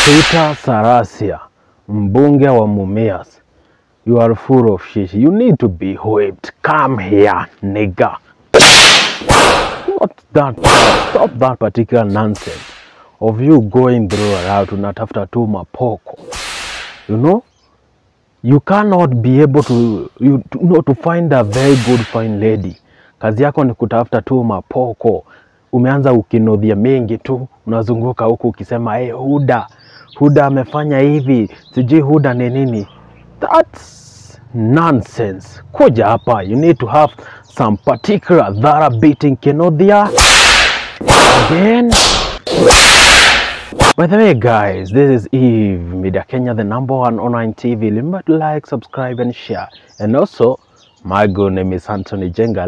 Peter Sarasia, mbunge wa Mumias. You are full of shit. You need to be whipped. Come here, nigga. Not that stop that particular nonsense of you going through around unatafuta tu mapoko. You know? You cannot be able to you to, know, to find a very good fine lady. Kazi yako ni kutafuta tu mapoko. Umeanza ukinodhia mengi tu, unazunguka huku ukisema hey, Huda Huda amefanya hivi, sijui Huda ni nini. That's nonsense. Kuja hapa, you need to have some particular dhara beating kinodhia again. By the way, guys, this is Eve Media Kenya, the number one online TV. Remember to like, subscribe, and share. And also, my good name is Anthony Jenga.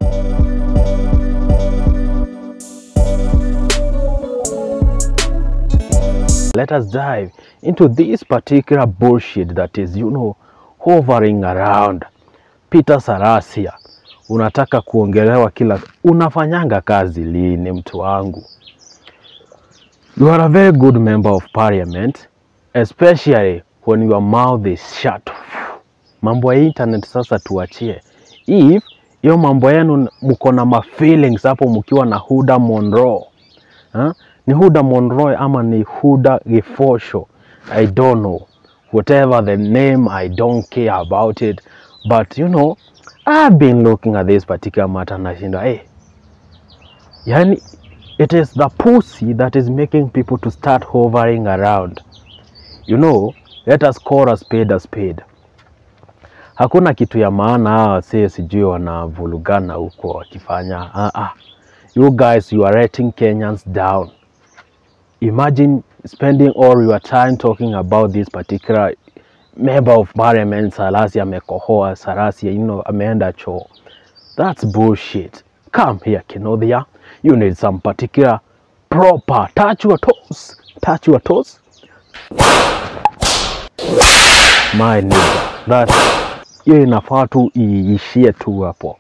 Let us dive into this particular bullshit that is, you know, hovering around. Peter Sarasia, unataka kuongelewa kila, unafanyanga kazi lini, mtu wangu? You are a very good member of parliament, especially when your mouth is shut. Mambo ya internet sasa tuachie. If hiyo mambo yenu mko na ma feelings hapo mkiwa na Huda Monroe. Ha? Ni Huda Monroe ama ni Huda Gifosho? I don't know. Whatever the name, I don't care about it. But you know, I've been looking at this particular matter nashinda, hey, yani it is the pussy that is making people to start hovering around. You know, let us call a spade a spade. Hakuna kitu ya maana hawa wasee sijui wanavulugana huko wakifanya. Ah, ah. You guys, you are letting Kenyans down. Imagine spending all your time talking about this particular member of parliament Sarasi amekohoa, Sarasi you know, ameenda choo. That's bullshit. Come here, Kinodhia. You need some particular proper touch your toes. Touch your toes. My nigga. That hiyo inafaa tu iishie tu hapo.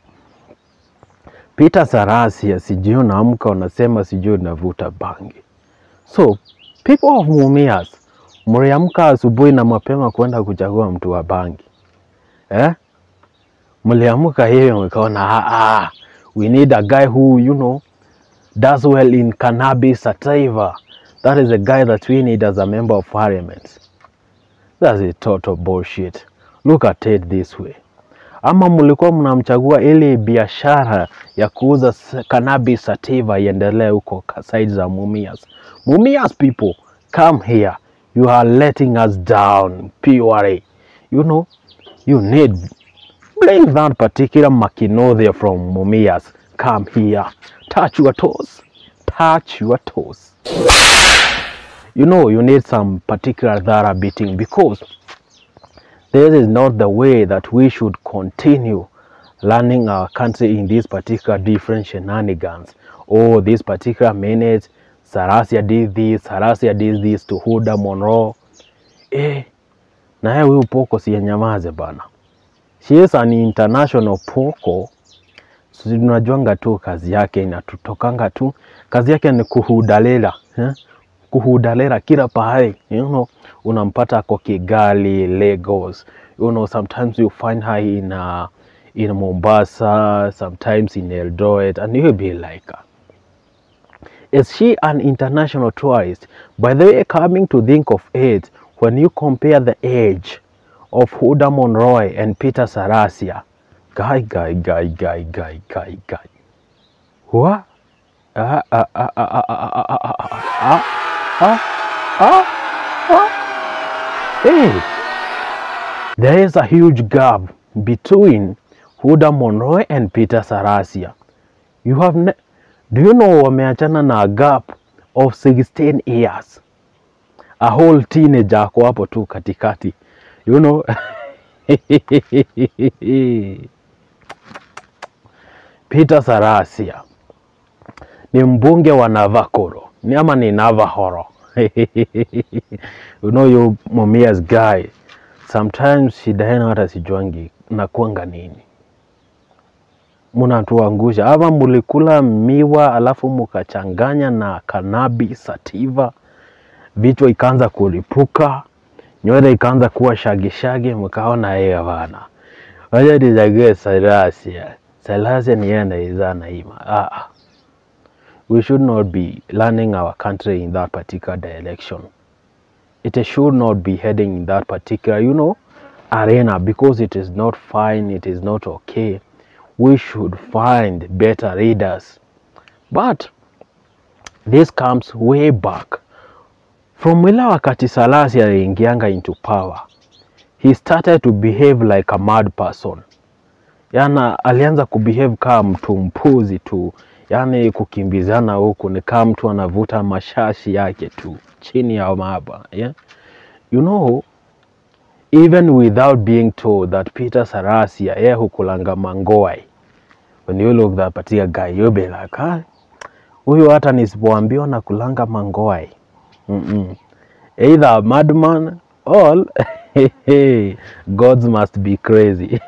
Peter Sarasia, sijui unaamka unasema sijui unavuta bangi. So people of Mumias, mliamka asubuhi na mapema kwenda kuchagua mtu wa bangi eh? Mliamka hivyo mkaona, ah, ah, we need a guy who you know does well in cannabis sativa. That is the guy that we need as a member of parliament. That's a total bullshit. Look at it this way. Ama mlikuwa mnamchagua ili biashara ya kuuza s- cannabis sativa iendelee huko ka- side za Mumias. Mumias people, come here. You are letting us down purely. You know, you need bring that particular Makinodhia from Mumias. Come here. Touch your toes. Touch your toes. You know, you need some particular dhara beating because this is not the way that we should continue learning our country in these particular different shenanigans. Oh, this particular minute, Sarasia did this, Sarasia did this to Huda Monroe. Eh, na yeye huyu poko siyenyamaze bana. She is an international poko. Sisi tunajuanga tu kazi yake inatutokanga tu. Kazi yake ni kuhudalela, eh? kuhudalela kila pahali you know, unampata ako Kigali, Lagos. You know, sometimes you find her in uh, in Mombasa, sometimes in Eldoret, and you'll be like, uh, is she an international tourist? By the way, coming to think of it, when you compare the age of Huda Monroe and Peter Sarasia, guy, guy, guy, guy, guy, guy, guy. What? Ah, ah, ah, ah, ah, ah, ah, ah, ah, ah, ah, ah, ah. Hey, there is a huge gap between Huda Monroe and Peter Sarasia. You have ne do you know wameachana na a gap of 16 years. A whole teenager ako hapo tu katikati. You know. Peter Sarasia ni mbunge wa Navakoro ni ama ni Navahoro. you know you Mumias guy sometimes shida yenu hata sijuangi nakuanga nini, mnatuangusha ama mulikula miwa alafu mukachanganya na cannabis sativa vichwa ikaanza kulipuka, nywele ikaanza kuwa shagishagi, mkaona hiyo bana, wacha nichague Salasia. Salasia ni yeye anaizaa Naima. Ah, we should not be running our country in that particular direction. It should not be heading in that particular, you know, arena because it is not fine, it is not okay. We should find better leaders. But this comes way back from ile wakati Salasi aliingianga into power. He started to behave like a mad person. Yana alianza kubehave kama mtu mpuzi tu, yaani kukimbizana huku ni kama mtu anavuta mashashi yake tu chini ya maba yeah? You know, even without being told that Peter Sarasia yeye hukulanga mangoi. When you look that particular guy, you'll be like, ah, huyu hata nisipoambiwa na kulanga mangoi. Mm -mm. Either a madman or gods must be crazy.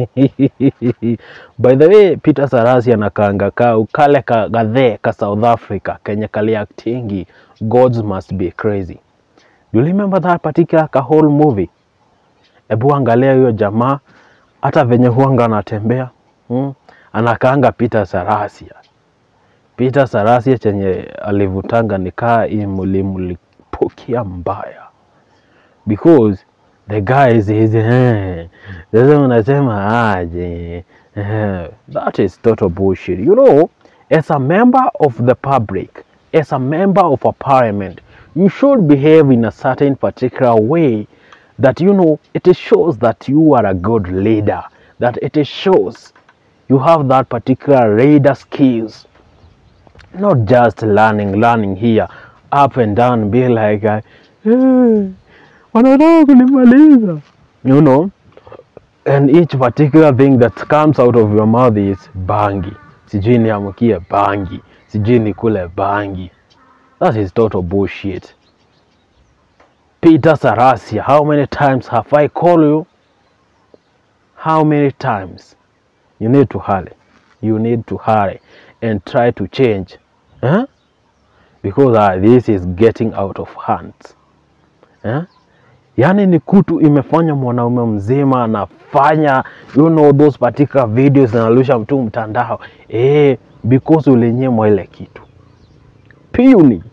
By the way, Peter Sarasi anakaanga ka kale ka gadhe ka South Africa kenye kali actingi gods must be crazy. Do you remember that particular ka whole movie? Ebu angalia huyo jamaa hata venye huanga anatembea hmm? Anakaanga Peter Sarasia. Peter Sarasia chenye alivutanga nikaa imulimulipukia mbaya because the guy is, is eh, sasa unasema aje eh, that is total bullshit you know as a member of the public as a member of a parliament you should behave in a certain particular way that you know it shows that you are a good leader that it shows you have that particular leader skills not just learning learning here up and down be like uh, eh, wanataka kunimaliza you know and each particular thing that comes out of your mouth is bangi sijui niamkie bangi sijui nikule bangi that is total bullshit peter sarasia how many times have i called you how many times you need to hurry you need to hurry and try to change huh? because uh, this is getting out of hands huh? yaani ni kutu imefanya mwanaume mzima anafanya you know those particular videos zinarusha mtu mtandao eh, because ulinyimwa ile kitu purely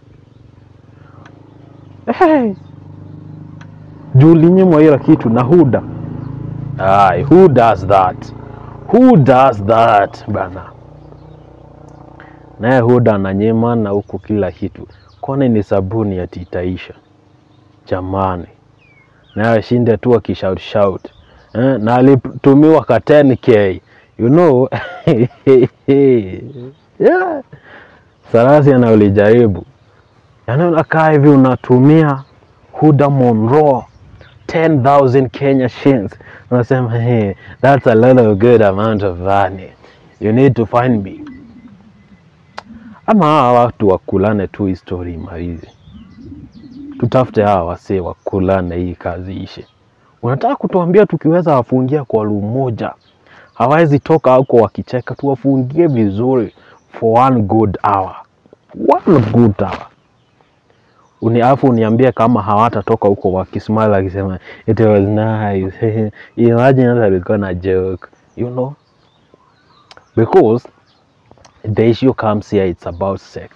hey. juu ulinyimwa ile kitu na huda Aye, who does that who does that bana naye huda ananyima na huku kila kitu kwani ni sabuni ati itaisha jamani naye ashinde tu akishout shout eh, na alitumiwa ka 10k you know yeah. Sarasi na ulijaribu yaani unakaa hivi unatumia Huda Monroe 10,000 Kenya shillings unasema hey, that's a lot of good amount of money you need to find me ama hawa watu wakulane tu histori imalize tutafute hawa wasee wakulane hii kazi ishe unataka kutuambia tukiweza wafungia kwa room moja hawawezi toka huko wakicheka tuwafungie vizuri for one good hour one good hour uni afu uniambie kama hawatatoka huko wakismile wakisema it was nice imagine hata alikuwa na joke you know because the issue comes here it's about sex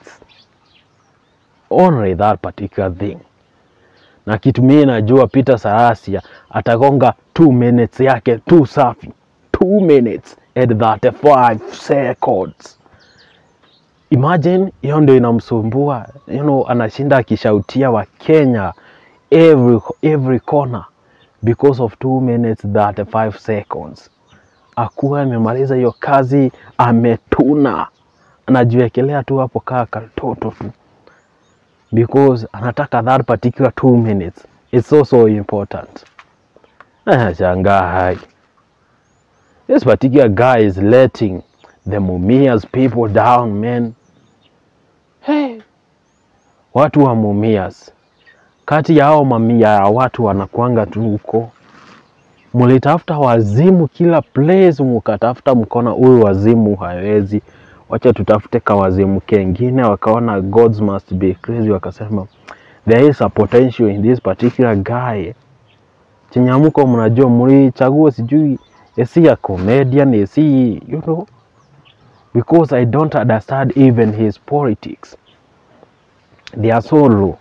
only that particular thing na kitu mimi najua Peter Sarasia atagonga 2 minutes yake tu safi 2 minutes at 35 seconds imagine hiyo ndio inamsumbua you know, anashinda akishautia wa Kenya every, every corner because of 2 minutes 35 seconds akuwa amemaliza hiyo kazi ametuna anajiwekelea tu hapo kaa katoto tu because anataka that particular 2 minutes it's so so important shangaa hai this particular guy is letting the Mumias people down man hey. watu wa Mumias kati ya hao mamia ya watu wanakuanga tu huko mulitafuta wazimu kila place, mukatafuta mkona huyu wazimu hawezi, wacha tutafute kawazimu kengine. Wakaona gods must be crazy, wakasema there is a potential in this particular guy chenye mko mnajua mlichagua sijui is he a comedian is he you know because I don't understand even his politics they are so low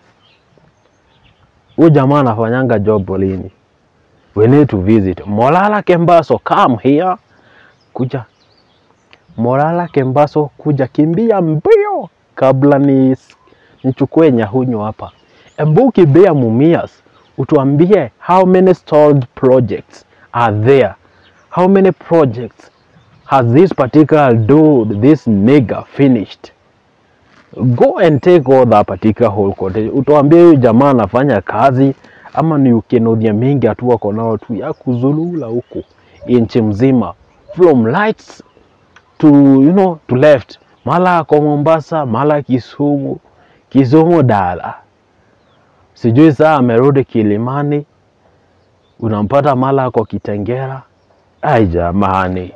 huyu jamaa anafanyanga job lini we need to visit Molala Kembaso come here kuja Molala Kembaso kuja kimbia mbio kabla ni nichukue nyahunyu hapa embu kimbia Mumias utuambie how many stalled projects are there how many projects has this particular dude this nigger finished go and take all that particular whole content utuambie huyu jamaa anafanya kazi ama ni ukenodhia mingi atu wako nao tu ya kuzulula huku inchi mzima from lights to you know to left mala ako Mombasa mala Kisumu Kisumu dala sijui saa amerudi Kilimani unampata mala ako Kitengera ai jamani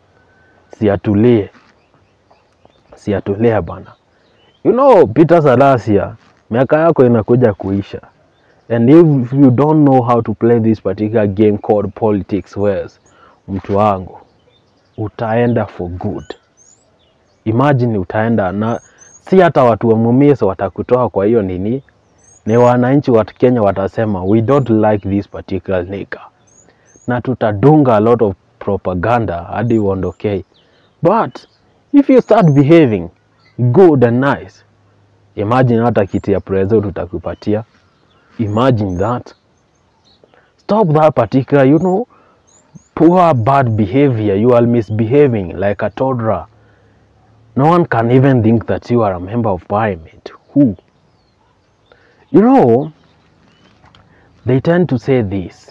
siatulie siatulie bana you know Peter Salasia miaka yako inakuja kuisha and if you don't know how to play this particular game called politics wells mtu wangu utaenda for good imagine utaenda na si hata watu wa Mumias watakutoa kwa hiyo nini ni wananchi wa Kenya watasema we don't like this particular nigger na tutadunga a lot of propaganda hadi uondokei but if you start behaving good and nice imagine hata kiti ya president tutakupatia imagine that stop that particular you know poor bad behavior you are misbehaving like a toddler no one can even think that you are a member of parliament who you know they tend to say this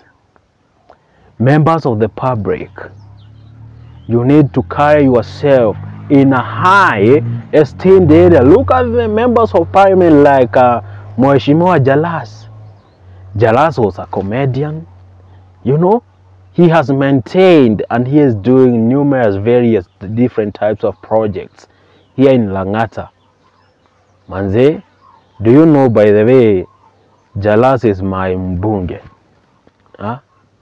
members of the public you need to carry yourself in a high esteemed area look at the members of parliament like uh, Mheshimiwa Jalas Jalas was a comedian you know he has maintained and he is doing numerous various different types of projects here in Langata manze do you know by the way Jalas is my mbunge ha?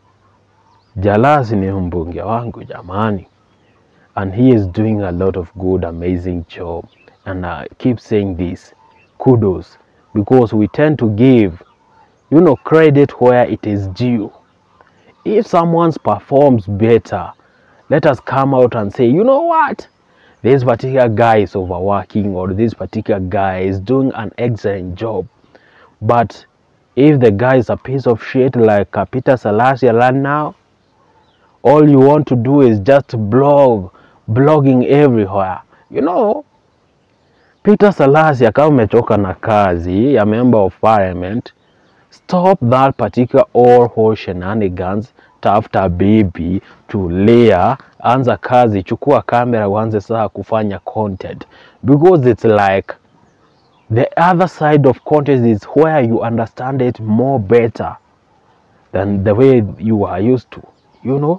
Jalas ni mbunge wangu jamani and he is doing a lot of good amazing job and I keep saying this kudos because we tend to give you know credit where it is due if someone performs better let us come out and say you know what this particular guy is overworking or this particular guy is doing an excellent job but if the guy is a piece of shit like uh, Peter Salasia right now all you want to do is just blog blogging everywhere you know Peter Salasia kama umechoka na kazi ya member of parliament stop that particular all whole shenanigans tafuta bibi tulia anza kazi chukua kamera uanze sasa kufanya content because it's like the other side of content is where you understand it more better than the way you are used to you know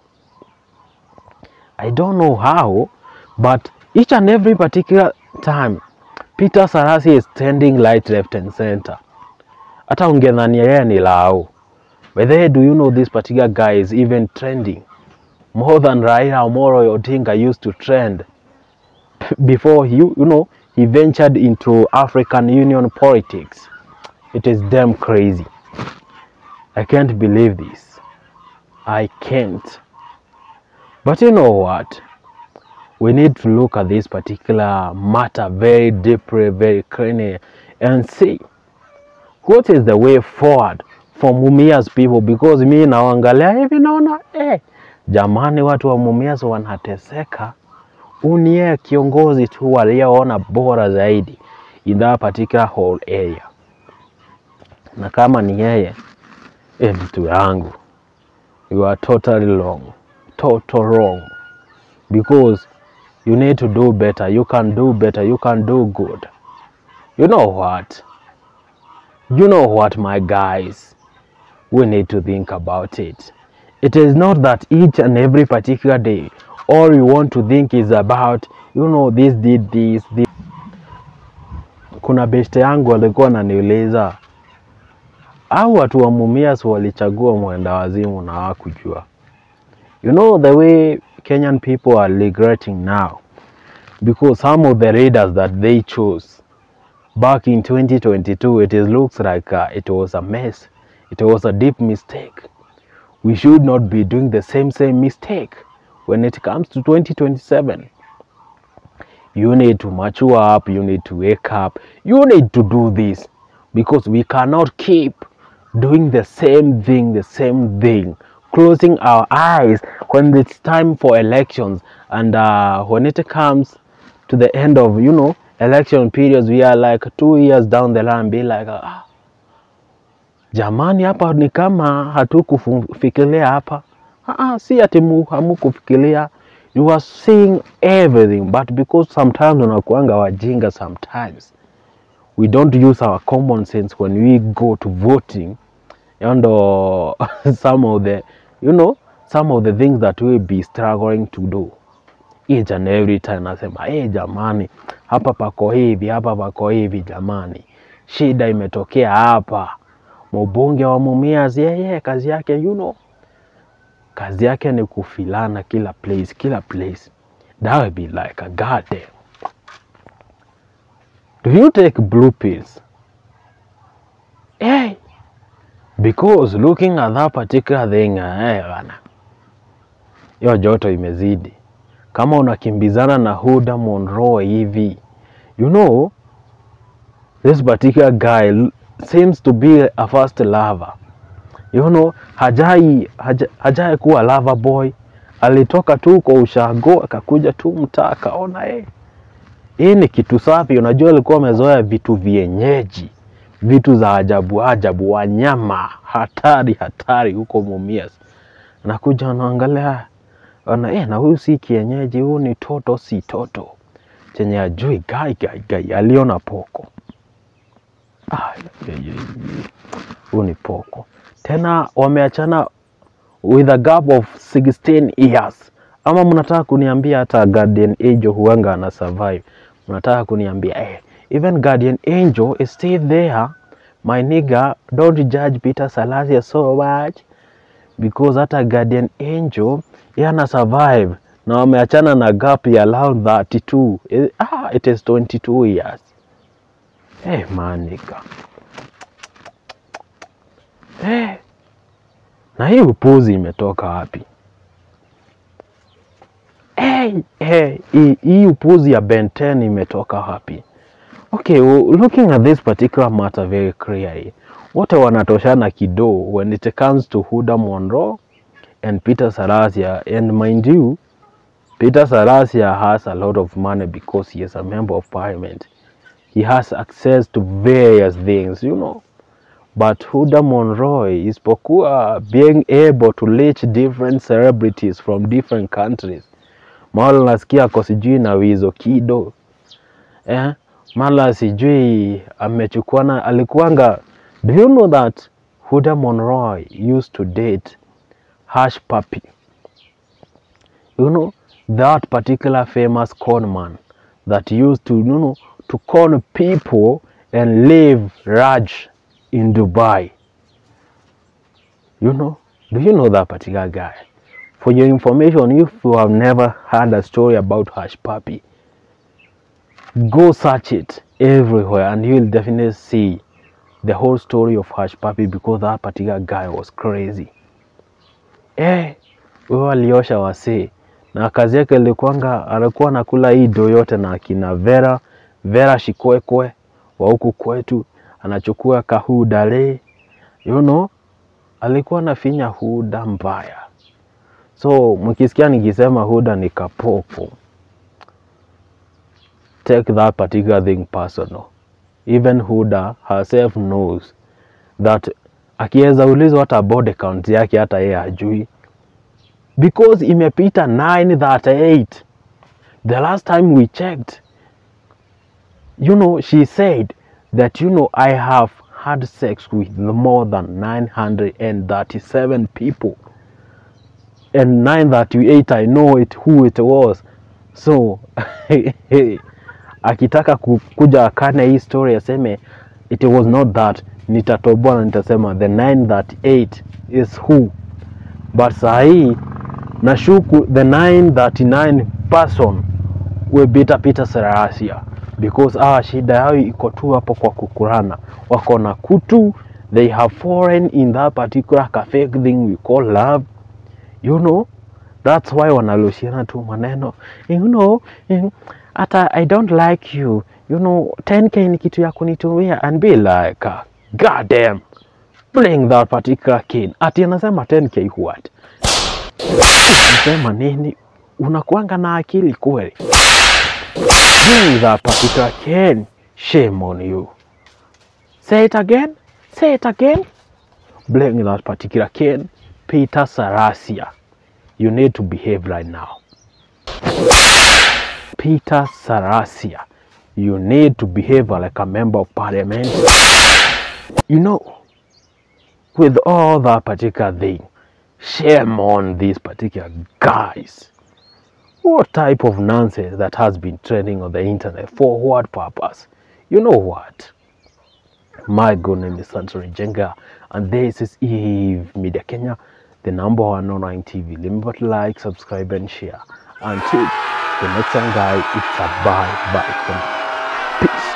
I don't know how, but each and every particular time Peter Sarasi is standing light left and center. Hata ungedhania yeye ni lao. But then do you know this particular guy is even trending more than Raila Amolo Odinga used to trend before he, you know, he ventured into African Union politics. It is damn crazy. I can't believe this. I can't. But you know what? We need to look at this particular matter very deeply, very clearly, and see what is the way forward for Mumias people, because mi naangalia hivi naona eh, jamani, watu wa Mumias wanateseka. Unie kiongozi tu aliyeona bora zaidi in that particular whole area, na kama ni yeye eh, mtu yangu, you are totally wrong total wrong because you need to do better you can do better you can do good you know what you know what my guys we need to think about it it is not that each and every particular day all you want to think is about you know this did this, this. kuna beste yangu alikuwa ananiuliza au watu wa Mumias walichagua mwenda wazimu na hawakujua. You know the way Kenyan people are regretting now because some of the leaders that they chose back in 2022 it is looks like uh, it was a mess. It was a deep mistake. We should not be doing the same same mistake when it comes to 2027. You need to mature up, you need to wake up, you need to do this because we cannot keep doing the same thing, the same thing, closing our eyes when it's time for elections and uh, when it comes to the end of you know election periods we are like two years down the line be like ah, jamani hapa ni kama hatukufikiria hapa ah, ah, si ati mu- hamukufikiria you are seeing everything but because sometimes unakuanga wajinga sometimes we don't use our common sense when we go to voting and uh, some of the you know some of the things that we be struggling to do each and every time nasema hey, jamani hapa pako hivi hapa pako hivi jamani shida imetokea hapa mbunge wa Mumias yeye kazi yake you know kazi yake ni kufilana kila place kila place that would be like a goddamn do you take blue pills hey because looking at that particular thing eh bana hiyo joto imezidi kama unakimbizana na Huda Monroe hivi you know this particular guy l- seems to be a first lover you know hajai haja, hajai kuwa lover boy alitoka tu kwa ushago akakuja tu mtaa akaona eh hii ni kitu safi unajua alikuwa amezoea vitu vienyeji vitu za ajabu ajabu wanyama hatari hatari huko Mumias anakuja anaangalia ana eh, na huyu si kienyeji, huyu ni toto, si toto chenye ajui gai gai gai, aliona poko. Ah, ye- ye- ye. huyu ni poko tena, wameachana with a gap of 16 years. Ama mnataka kuniambia hata Guardian Angel huanga ana survive? Mnataka kuniambia eh, even Guardian Angel is still there. My nigga, don't judge Peter Salasia so much because hata Guardian Angel yeye ana survive na wameachana na gap ya around 32 Eh, ah, it is 22 years eh man nigga eh na hii upuzi imetoka wapi eh eh hii hii upuzi ya Ben 10 imetoka wapi okay well, looking at this particular matter very clearly wote wanatoshana kido when it comes to Huda Monroe and Peter Salasia. And mind you, Peter Salasia has a lot of money because he is a member of parliament. He has access to various things, you know. But Huda Monroe isipokuwa being able to reach different celebrities from different countries. Mara nasikia ako sijui na Wizo Kido eh? Mara sijui amechukuana, alikuanga. Do you know that Huda Monroe used to date Hush Puppy. You know, that particular famous con man that used to, you know, to con people and live Raj in Dubai. You know, do you know that particular guy? For your information, if you have never heard a story about Hush Puppy, go search it everywhere and you'll definitely see the whole story of Hush Puppy because that particular guy was crazy. Eh, huyo aliosha wasee na kazi yake ilikuwanga, alikuwa anakula hii do yote na akina Vera Vera Shikwekwe wa huku kwetu, anachukua kahudale, you know, alikuwa anafinya huda mbaya. So mkisikia nikisema huda ni kapoko, take that particular thing personal. Even Huda herself knows that akiweza ulizwa hata body count yake hata yeye hajui because imepita 938 the last time we checked you know she said that you know i have had sex with more than 937 people and 938 i know it who it was so akitaka ku- kuja akane hii story aseme it was not that nitatoboa na nitasema the 938 is who, but saa hii nashuku the 939 person will beat Peter Serasia because ah, shida yao iko tu hapo kwa kukurana, wako na kutu, they have fallen in that particular cafe thing we call love, you know that's why wanarushiana tu maneno you know eh, hata I don't like you you know 10k ni kitu ya kunitumia and be like uh, god damn bring that particular kid ati anasema 10k what Unasema nini? Unakuanga na akili kweli? Bring that particular can. Shame on you. Say it again. Say it again. Bring that particular can. Peter Sarasia. You need to behave right now. Peter Sarasia. You need to behave like a member of parliament. You know, with all that particular thing, shame on these particular guys. What type of nonsense that has been trending on the internet? For what purpose? You know what? My good name is Santori Jenga, and this is Eve Media Kenya, the number one online TV. Remember to like, subscribe, and share. Until the next time, guys, it's a bye bye from me. Peace.